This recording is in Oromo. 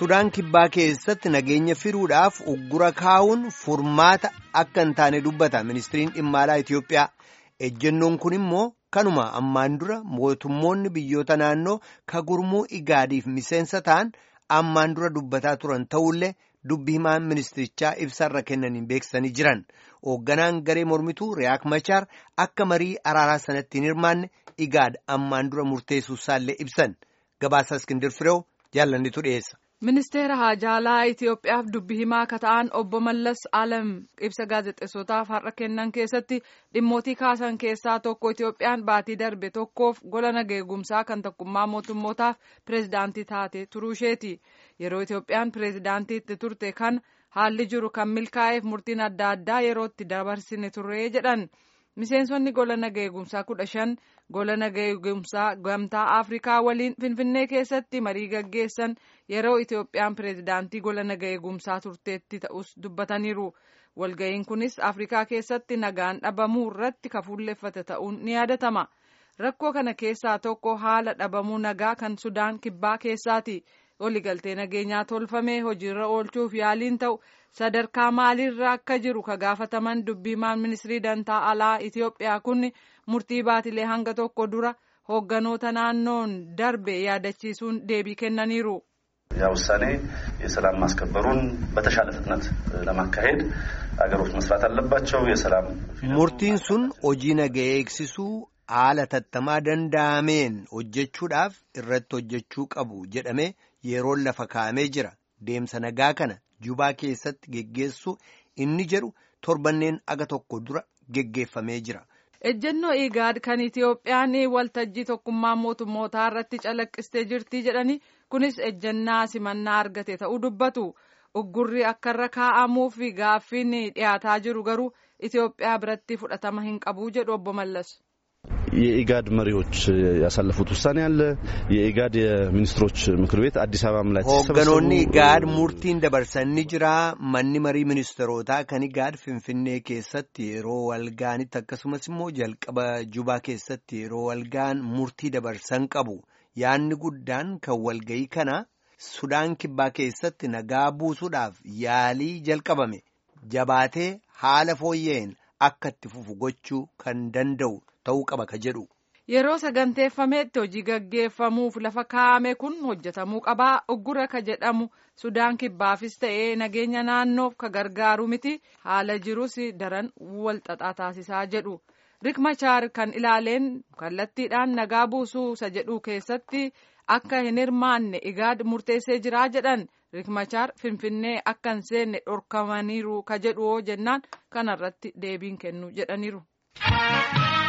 Sudaan kibbaa keessatti nageenya firuudhaaf uggura kaa'uun furmaata akka hin taane dubbata ministiriin dhimma alaa Itoophiyaa. Ejjennoon kun immoo kanuma ammaan dura mootummoonni biyyoota naannoo ka gurmuu igaadiif miseensa ta'an ammaan dura dubbataa turan ta'ullee dubbi himaan ministirichaa ibsarra kennaniin beeksisanii jiran. Hoogganaan garee mormituu Riyaak Machaar akka marii araaraa sanatti hin hirmaanne igaad ammaan dura murteessuu isaallee ibsan. Gabaasa Iskindir Fireew jaallannitu dhiyeessa. Ministeera Haajaalaa Itoophiyaaf dubbi himaa akka ta'an obbo Mallas Alam ibsa gaazexeessotaaf har'a kennan keessatti dhimmootii kaasan keessaa tokko Itoophiyaan baatii darbe tokkoof gola nageegumsaa kan tokkummaa mootummootaaf pireezidaantii taate turuu isheeti. Yeroo Itoophiyaan pireezidaantiitti turte kan haalli jiru kan milkaa'eef murtiin adda addaa yerootti dabarsine turre jedhan. Miseensonni gola nageegumsaa kudha shan gola nageegumsaa gamtaa Afrikaa waliin Finfinnee keessatti marii gaggeessan yeroo Itoophiyaan pireezidaantii gola nageegumsaa turteetti ta'us dubbataniiru. Walga'iin kunis Afrikaa keessatti nagaan dhabamuu irratti kafuulleeffate ta'uun ni yaadatama. Rakkoo kana keessaa tokko haala dhabamuu nagaa kan Sudaan kibbaa keessaati. Waliigaltee nageenyaa tolfamee hojiirra oolchuuf yaaliin ta'u sadarkaa maaliirra akka jiru ka gaafataman dubbiimaan ministirii dantaa alaa Itoophiyaa kun murtii baatilee hanga tokko dura hoogganoota naannoon darbe yaadachiisuun deebii kennaniiru. ያ ውሳኔ የሰላም ማስከበሩን በተሻለ ፍጥነት ለማካሄድ አገሮች መስራት አለባቸው። የሰላም murtiin sun hojii nagaa eegsisuu haala tattamaa danda'ameen hojjechuudhaaf irratti hojjechuu qabu jedhamee yeroon lafa kaa'amee jira. Deemsa nagaa kana jubaa keessatti geggeessuu inni jedhu torbanneen aga tokko dura geggeeffamee jira. Ejjennoo Igaad kan Itoophiyaan waltajjii tokkummaa mootummootaa irratti calaqqistee jirti jedhani kunis ejjennaa simannaa argate ta'uu dubbatu. Uggurri akka irra kaa'amuuf gaaffiin dhiyaataa jiru garuu Itoophiyaa biratti fudhatama hin qabu jedhu obbo Mallas. የኢጋድ መሪዎች ያሳለፉት ውሳኔ አለ። የኢጋድ የሚኒስትሮች ምክር ቤት አዲስ አበባም ላይ Hoogganoonni Igaad murtiin dabarsanii jira. Manni marii ministeerotaa kan Igaad Finfinnee keessatti yeroo walgaanitti akkasumas immoo jalqaba Jubaa keessatti yeroo walgaan murtii dabarsan qabu. Yaanni guddaan kan walgayii kana Sudaan kibbaa keessatti nagaa buusuudhaaf yaalii jalqabame jabaatee haala fooyya'een akka itti fufu gochuu kan danda'u ta'uu qaba ka jedhu. Yeroo saganteeffameetti hojii gaggeeffamuuf lafa kaa'ame kun hojjetamuu qabaa uggura ka jedhamu Sudaan kibbaafis ta'ee nageenya naannoof ka gargaaru miti haala jirus daran walxaxaa taasisaa jedhu. Rik Machaar kan ilaaleen kallattiidhaan nagaa buusuu isa jedhu keessatti akka hin hirmaanne igaad murteessee jiraa jedhan Rik Machaar Finfinnee akka hin seenne dhorkamaniiru ka jedhu jennaan kanarratti deebiin kennu jedhaniiru.